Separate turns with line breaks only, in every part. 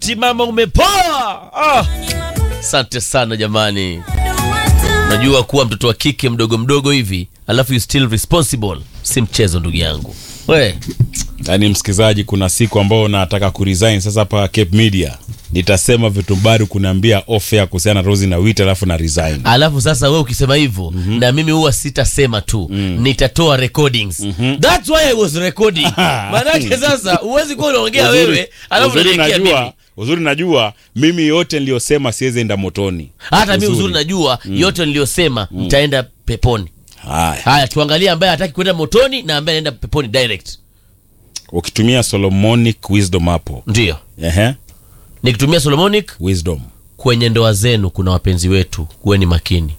eti mama umepoa. Ah, asante sana jamani. Najua kuwa mtoto wa kike mdogo mdogo hivi alafu you still responsible, si mchezo ndugu yangu. We
yaani msikilizaji kuna siku ambao nataka kuresign sasa hapa cape media nitasema vitu bado kunaambia ofa kuhusiana na rosi na wit alafu na resign
alafu sasa we ukisema hivyo na mimi huwa sitasema tu nitatoa recordings that's why I was recording maanake sasa huwezi kuwa unaongea wewe alafu
uzuri
unaniekea
najua
mimi
uzuri najua mimi yote niliyosema siwezi enda motoni
hata mi uzuri najua yote niliyosema nitaenda peponi
haya
haya tuangalie ambaye hataki kwenda motoni na ambaye anaenda peponi direct
ukitumia solomonic wisdom hapo
ndio
Ehe,
nikitumia solomonic
wisdom
kwenye ndoa zenu kuna wapenzi wetu kuweni makini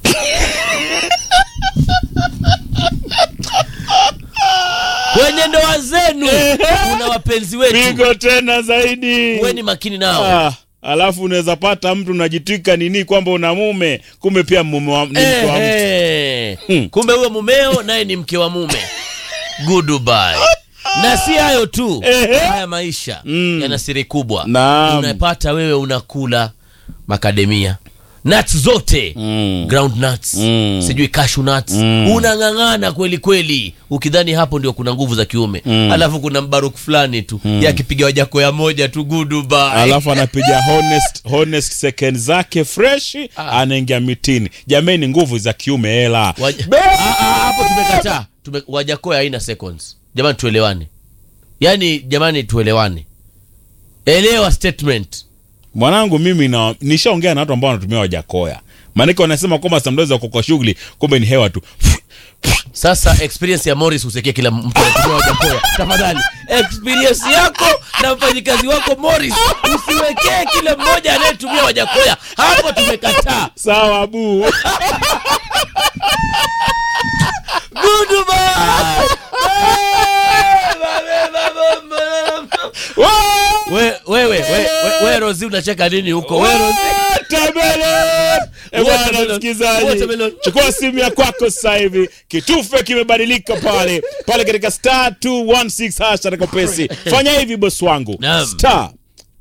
kwenye ndoa zenu kuna wapenzi wetu
pigo tena zaidi
kuweni makini nao
ah, alafu unaweza pata mtu unajitwika nini kwamba una mume kumbe pia mume wa, ni mke wa mtu
Eh,
Hmm.
eh. kumbe huyo mumeo naye ni mke wa mume goodbye na si hayo tu haya maisha yana siri kubwa
Naam.
unapata wewe unakula makademia nuts zote
Mm.
ground nuts
Mm.
sijui cashew nuts unang'ang'ana kweli kweli ukidhani hapo ndio kuna nguvu za kiume alafu kuna mbaruk fulani tu yakipiga wajako ya moja tu goodbye
alafu anapiga honest, honest second zake fresh anaingia mitini jamani nguvu za kiume hela
Waja- Ah, ah, hapo tumekataa Tume, wajakoya haina seconds jamani tuelewane yaani jamani tuelewane elewa statement
mwanangu mimi na nishaongea na watu ambao wanatumia wajakoya maanake wanasema kwamba samdozi wako kwa shughuli kumbe ni hewa tu
sasa experience ya morris usikie kila mtu anatumia wajakoya tafadhali experience yako na mfanyikazi wako morris usiwekee kila mmoja anayetumia wajakoya hapo tumekataa
sawa bu
Goodbye. We- wewe we, we, we rozi unacheka nini huko we rozi
Watermelon! Eh, bwana
Watermelon.
msikilizaji
Watermelon.
chukua simu ya kwako sasa hivi kitufe kimebadilika pale pale katika star 216 hash katika pesi fanya hivi bosi wangu
Naam.
star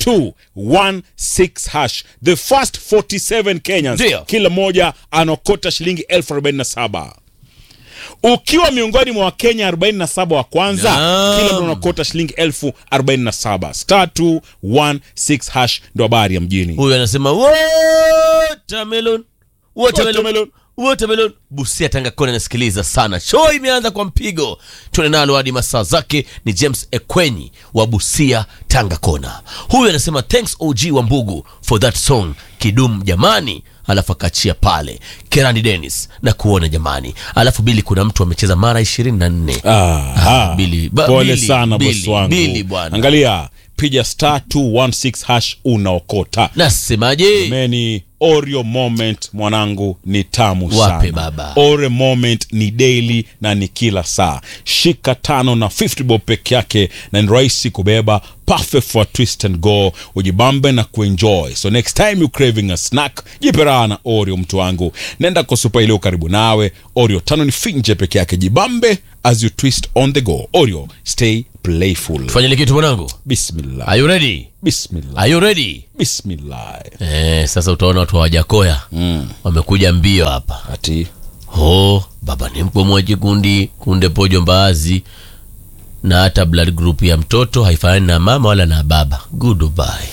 216 hash the first 47 kenyans
Ndio.
kila mmoja anaokota shilingi elfu 47 ukiwa miongoni mwa wakenya 47 wa kwanza
Naam.
kila mtu anaokota shilingi elfu 47 star 216 hash ndo habari ya mjini
huyu anasema watermelon watermelon
Watermelon.
watermelon busia tanga kona nasikiliza sana show imeanza kwa mpigo tuende nalo hadi masaa zake ni james ekwenyi wa busia tanga kona huyu anasema thanks og wa mbugu for that song kidum jamani alafu akachia pale kerani denis na kuona jamani alafu bili kuna mtu amecheza mara ishirini na nne
Aha.
Bili, ba-
pole
Bili,
sana
Bili,
bosi wangu
Bili bwana.
angalia piga star 216 hash unaokota
nasemaje
meni oreo moment mwanangu ni tamu
Wape
sana
baba.
oreo moment ni daily na ni kila saa shika tano na 50 bob peke yake na ni rahisi kubeba perfect for twist and go ujibambe na kuenjoy so next time you craving a snack jipe raha na oreo mtu wangu nenda kwa supa iliyo karibu nawe oreo tano ni finje peke yake jibambe as you twist on the go oreo stay playful
tufanyile kitu mwanangu
bismillah
are you ready
bismillah
are you ready
bismillah
Eh, sasa utaona watu hawajakoya mm. wamekuja mbio hapa
ati
oh, baba ni mkomoji kundi kunde pojo mbaazi na hata blood group ya mtoto haifanani na mama wala na baba goodbye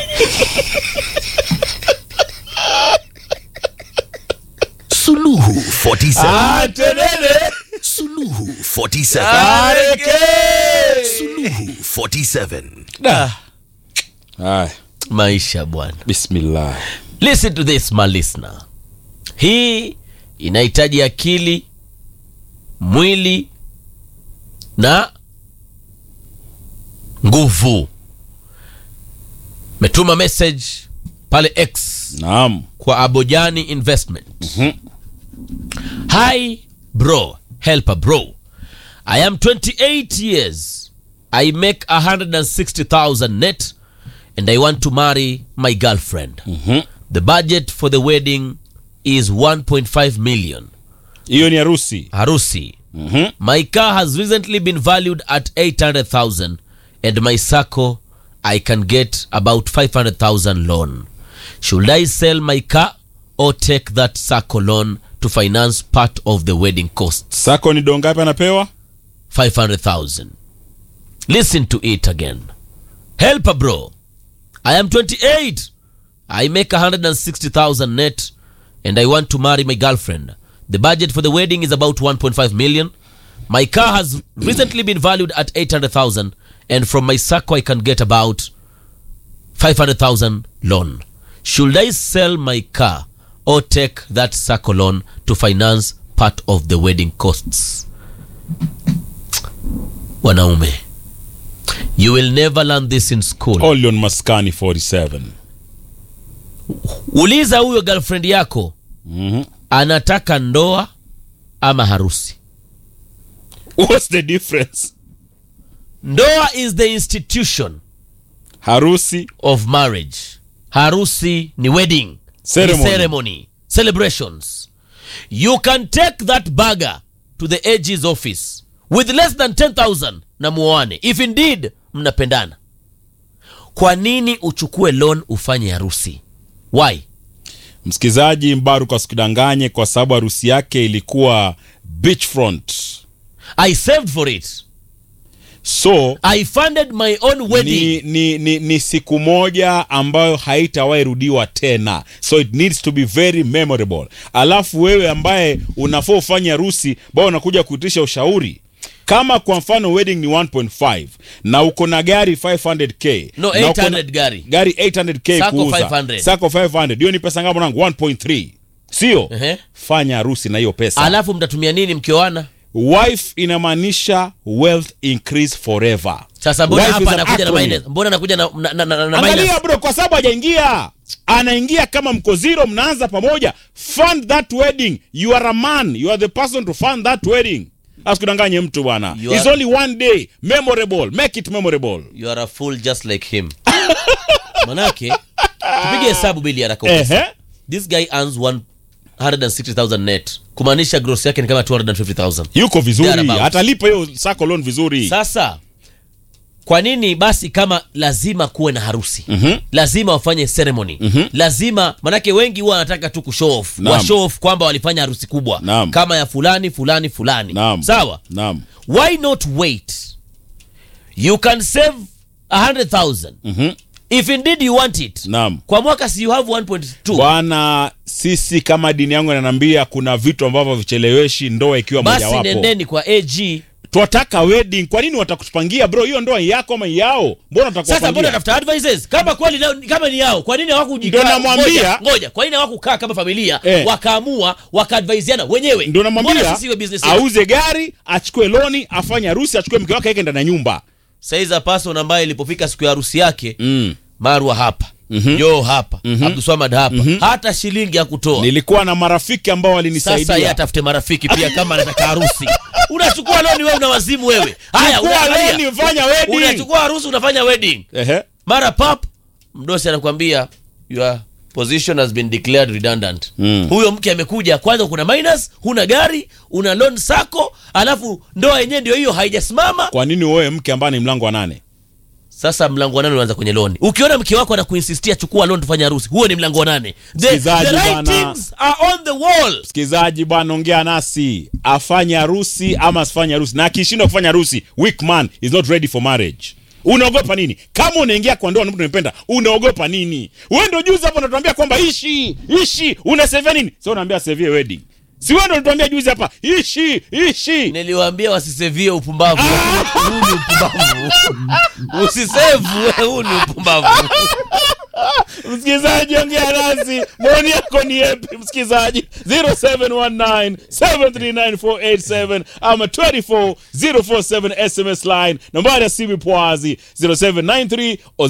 Suluhu 47.
Atenene.
Suluhu 47.
Areke.
Suluhu 47.
Da. Haya,
maisha bwana
bismillah.
listen to this my listener hii inahitaji akili mwili na nguvu metuma message pale x
Naam.
kwa abojani investment hi bro help a bro i am 28 years i make 160000 net and i want to marry my girlfriend the budget for the wedding is 1.5 million
Hiyo ni harusi.
harusi
Mhm.
my car has recently been valued at 800000 and my sacco I can get about 500,000 loan. Should I sell my car or take that Sacco loan to finance part of the wedding costs?
sako ni dongapi anapewa
500,000. Listen to it again. Help a bro. I am 28. I make 160,000 net and I want to marry my girlfriend. The budget for the wedding is about 1.5 million. My car has recently been valued at 800,000 and from my Sacco I can get about 500,000 loan. Should I sell my car or take that Sacco loan to finance part of the wedding costs? Wanaume, you will never learn this in school.
only on maskani 47
Uliza huyo girlfriend yako
Mhm.
anataka ndoa ama harusi.
what's the difference
Ndoa is the institution
harusi
of marriage. Harusi ni wedding,
Ceremony.
Ni ceremony, celebrations. You can take that bagger to the AG's office with less than 10,000 na muoane if indeed mnapendana. Kwa nini uchukue loan ufanye harusi? Why?
msikizaji mbaruk asikudanganye kwa sababu harusi yake ilikuwa beachfront
I saved for it.
so
I funded my own wedding.
ni, ni, ni, ni siku moja ambayo haitawahi rudiwa tena so it needs to be very memorable alafu wewe ambaye unafaa ufanye harusi bao unakuja kuitisha ushauri kama kwa mfano wedding ni 1.5 na uko na gari 500k
No,
na uko na-
800 gari.
gari 800k
Sako
kuuza
500.
sako 500 hiyo ni pesa ngapi mwanangu 1.3 sio
Ehe.
fanya harusi na hiyo pesa
Alafu mtatumia nini mkioana?
wife inamaanisha wealth increase forever
Sasa mbona
Wife
hapa
is an
anakuja na
acronym.
minus? Mbona anakuja na, na, na, na, na minus?
angalia bro kwa sababu hajaingia anaingia kama mko zero mnaanza pamoja fund that wedding you are a man you are the person to fund that wedding asikudanganye mtu bwana
You
It's
are-
only one day memorable make it memorable
You are a fool just like him. Manake tupige hesabu bili haraka upesi.
ehe
This guy earns 160,000 net. Kumaanisha gross yake ni kama 250,000.
yuko vizuri
Thereabouts.
atalipa hiyo sako loan vizuri
Sasa kwa nini basi kama lazima kuwe na harusi
Mhm.
lazima wafanye ceremony lazima manake wengi huwa wanataka tu kushow off
Naam.
wa show off kwamba walifanya harusi kubwa
Naam.
kama ya fulani fulani fulani
Naam.
sawa
naam
why not wait you can save 100000
Mhm.
if indeed you want it
naam
kwa mwaka si you have 1.2
bwana sisi kama dini yangu inaniambia kuna vitu ambavyo vicheleweshi ndoa ikiwa
basi
mojawapo
nendeni kwa ag
twataka wedding kwa nini watakutupangia bro hiyo ndoa yako ama yao mbona
sasa mbona
watakupangia
tafuta advices kama kweli leo- kama ni yao kwa nini hawakujikaa
Ndio namwambia.
ngoja, ngoja kwa nini hawakukaa kama familia
Eh.
wakaamua wakaadvaisiana wenyewe
ndio
Mbona
namwambia
sisi iwe business yetu?
auze gari achukue loni afanye harusi achukue mke wake aweke ndani ya nyumba
saiza person ambaye ilipofika siku ya harusi yake
mm.
marwa hapa
Mhm.
joo hapa
Mhm.
abduswamad hapa hata shilingi ya kutoa
nilikuwa na marafiki ambao
sasa yeye
walinisaidia
atafute marafiki pia kama anataka harusi unachukua loni wewe una wazimu wewe haya
Chukua
unaangalia.
loni, fanya wedding.
unachukua harusi unafanya wedding
Ehe.
mara pap mdosi anakwambia your position has been declared redundant
Mm.
huyo mke amekuja kwanza kuna minus huna gari una loan sako alafu ndoa yenyewe ndio hiyo haijasimama
kwa nini uoe mke ambaye ni mlango wa nane
sasa mlango wa nane unaanza kwenye loni ukiona mke wako anakuinsistia chukua loan tufanye harusi huo ni mlango wa nane the,
Msikizaji
the
bana.
writings are on the wall
msikilizaji bwana ongea nasi afanye harusi ama asifanye harusi na akishindwa kufanya harusi weak man is not ready for marriage unaogopa nini kama unaingia kwa ndoa na mtu unapenda unaogopa nini wewe ndio juzi hapo unatuambia kwamba ishi ishi unasevia nini sio unaambia sevie wedding si wewe ndio unatuambia juzi hapa ishi ishi
niliwaambia wasisevie upumbavu huu ni upumbavu usisevu huu ni upumbavu
msikilizaji ongea nasi maoni yako ni yepi msikilizaji 0719739487 ama 24047 sms line nambari ya simu pwazi 0793 o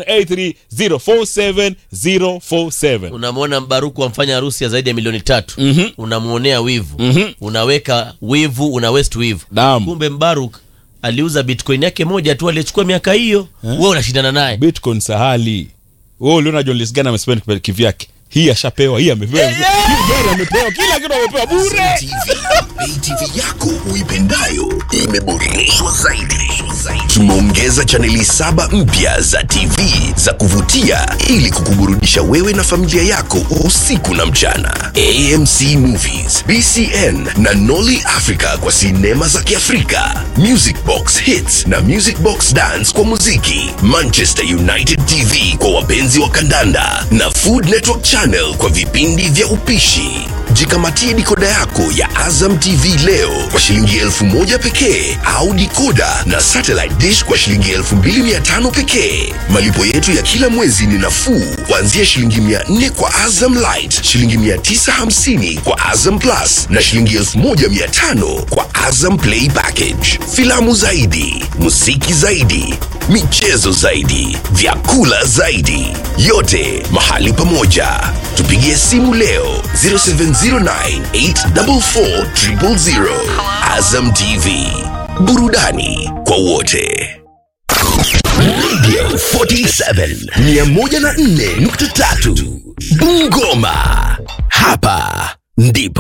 0783047047
unamwona mbaruku amfanya harusi ya zaidi ya milioni tatu
Mhm.
unamwonea wivu
Mhm.
unaweka wivu una west wivu
Naam.
kumbe mbaruk aliuza bitcoin yake moja tu alichukua miaka hiyo wewe unashindana naye
bitcoin sahali wewe uliona John Lisgana amespend kivyake hii ashapewa hii amepewa hii gari amepewa kila kitu amepewa bure
TV Pay TV yako uipendayo imeboreshwa zaidi. Tumeongeza chaneli saba mpya za TV za kuvutia ili kukuburudisha wewe na familia yako usiku na mchana. AMC Movies, BCN na Nolly Africa kwa sinema za Kiafrika, Music Box Hits na Music Box Dance kwa muziki, Manchester United TV kwa wapenzi wa kandanda na Food Network Channel kwa vipindi vya upishi. Jikamatie dikoda yako ya Azam TV leo kwa shilingi elfu moja pekee au dikoda na satellite dish kwa shilingi elfu mbili mia tano pekee. Malipo yetu ya kila mwezi ni nafuu kuanzia shilingi mia nne kwa Azam Light, shilingi mia tisa hamsini kwa Azam Plus na shilingi elfu moja mia tano kwa Azam Play Package. Filamu zaidi, muziki zaidi, michezo zaidi, vyakula zaidi, yote mahali pamoja. Tupigie simu leo 0709844000. Azam TV, burudani kwa wote. Radio 47 104.3 Bungoma, hapa ndipo